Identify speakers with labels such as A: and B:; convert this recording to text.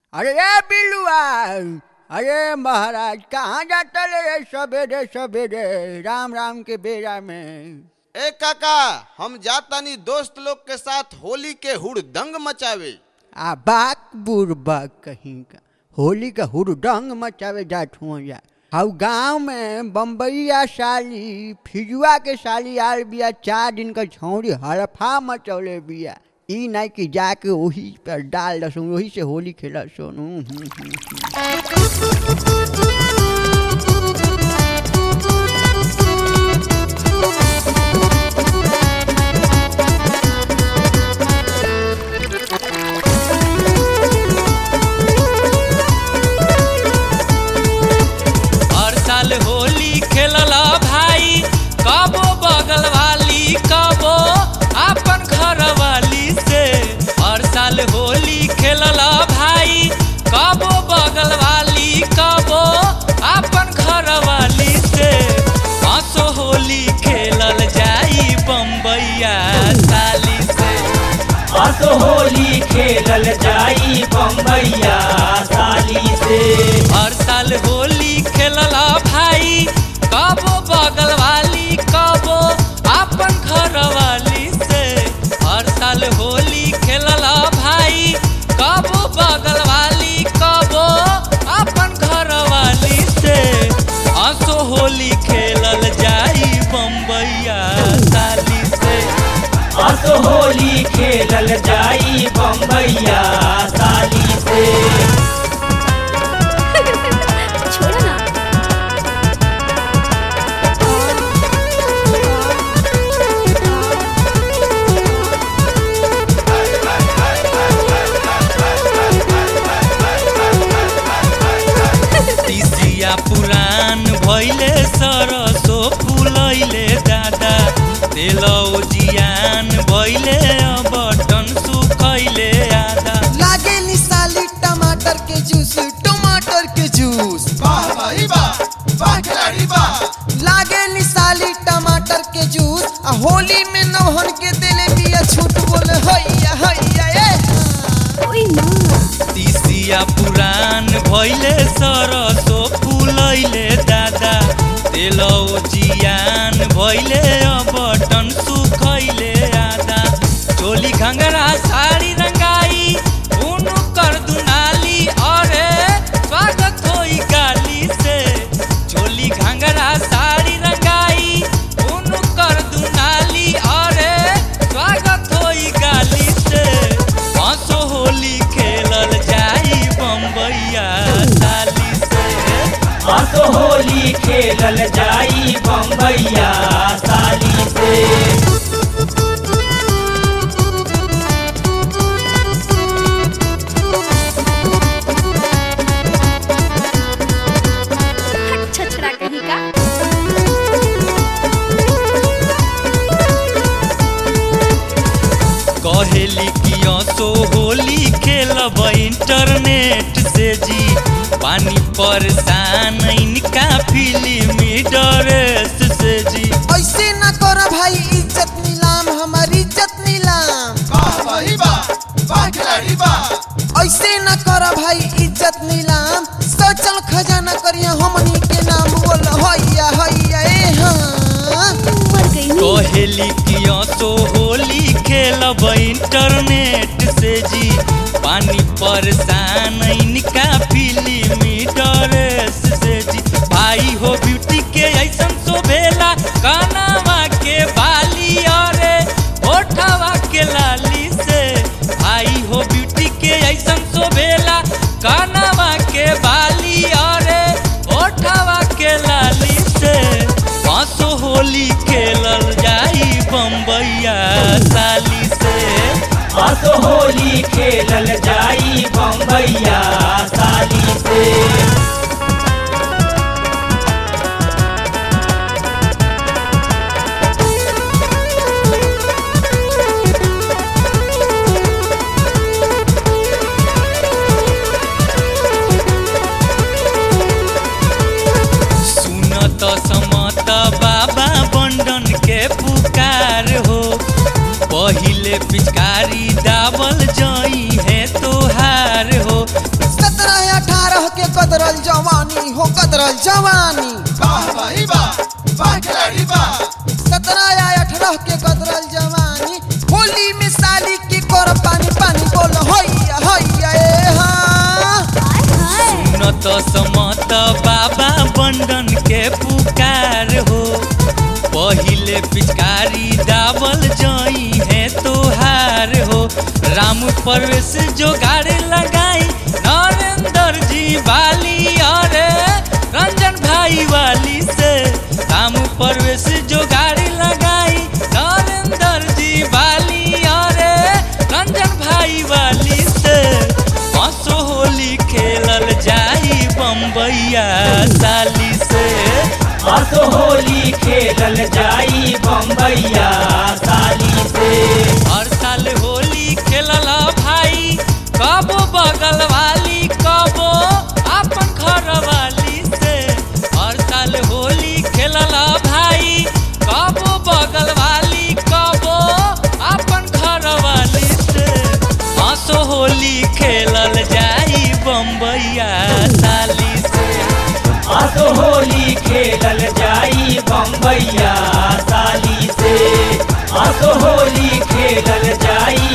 A: अरे ए बिल्लुआ अरे महाराज कहाँ जाता रे सवेरे सवेरे राम राम के बेरा में
B: ए काका हम जातानी दोस्त लोग के साथ होली के हुड़दंग मचावे
A: आ बाक बुरबा कहीं का होली का हुरडंग मचावे जात हुआ जा हाउ गांव में बम्बईया साली फिजुआ के साली आल बिया चार दिन का छौड़ी हड़फा मचौले बिया ई नहीं कि जाके वही पर डाल दसू वही से होली खेला सोनू हम्म, हम्म, हम्म।
C: हर साल होली खेलला भाई कबो बगल वाली कबो अपन घर वाली से हर साल होली खेलला भाई कबो बगल वाली कबो अपन घर वाली से हंसो होली खेलल जाई बम्बैया साली से
D: असो होली खेलल जाई बम्बैया साली से
C: हर साल होली खेलला भाई कबो बगल वाली कबो अपन घर वाली से हर साल होली खेलला भाई कबो बगल वाली कबो अपन घर वाली से हंसो होली खेलल जाई बम्बैया साली से
D: असो होली खेलल जाई बम्बैया साली से
E: छोड़ो ना
C: तीसिया पुरान भैले सरसो फुलैले दादा तेलौ जियान भैले बटन सुखैले आधा
F: लागे निसाली टमाटर के जूस टमाटर के जूस
B: वाह भाई वाह वाह खिलाड़ी वाह
F: लागे निसाली टमाटर के जूस आ होली में नौहन के दिले बिया छूट बोले हैया हैया ए
E: ओए ना
C: तीसिया पुरान भैले सरसो फुलैले दादा तेलौ जियान भैले बटन सुखैले आधा चोली घंगरा साड़ी रंगाई उनु कर दुनाली अरे स्वागत होई गाली से चोली घंगरा साड़ी रंगाई उनु कर दुनाली अरे स्वागत होई गाली से हंसो होली खेलल जाई बम्बैया साली से
D: असो होली खेलल जाई बम्बैया साली से
E: हट छछड़ा कहीं का
C: कहेली कि सो होली खेलब इंटरनेट से जी पानी परेशान इनका फिल्मी ड्रेस से जी
F: ऐसे ना करो भाई इज्जत नीलाम हमारी इज्जत नीलाम
B: वाह भाई वाह वाह खिलाड़ी वाह
F: ऐसे ना करो भाई इज्जत नीलाम सोचल खजाना करिया हमनी के नाम बोल हैया हैया ए हाँ
E: मर गई नी
C: कहेली कि सो होली खेलब इंटरनेट से जी पानी परेशान इनका फिल्मी ड्रेस से जी भाई हो ब्यूटी के ऐसन शोभेला कानावा के बाली अरे ओठवा के लाली से भाई हो ब्यूटी के ऐसन शोभेला कानावा के बाली अरे ओठवा के लाली से पाँचो होली खेलल जाई बम्बैया साली से
D: असो होली खेलल जाई बम्बैया साली से
C: सुनत समत बाबा बंडन के पुकार हो पहिले पिचकारी दावल जई है तोहार हो
F: अठारह के कदरल जवानी हो कदरल जवानी
B: वाह भाई वाह वाह खिलाड़ी वाह
F: सत्रह या अठारह के कदरल जवानी होली में साली की कर पानी पानी बोल हैया हैया ए हाँ
E: हाय हाय
C: न तो समत बाबा बंधन के पुकार हो पहिले पिचकारी दावल जई है तोहार हो राम परवेश जोगाड़ लगाई नरेंद्र जी वाली अरे रंजन भाई वाली से राम परवेश जोगाड़ लगाई नरेंद्र जी वाली अरे रंजन भाई वाली से हंसो होली खेलल जाई बम्बैया साली से
D: असो होली खेलल जाई बम्बैया साली से
C: हर साल होली खेलल भाई कबो बगल वाली कबो अपन घर वाली से हर साल होली खेलल भाई कबो बगल वाली कबो अपन घर वाली से हंसो होली खेलल जाई बम्बैया साली से
D: असो होली खेलल जाई बम्बैया साली से असो होली खेलल जाई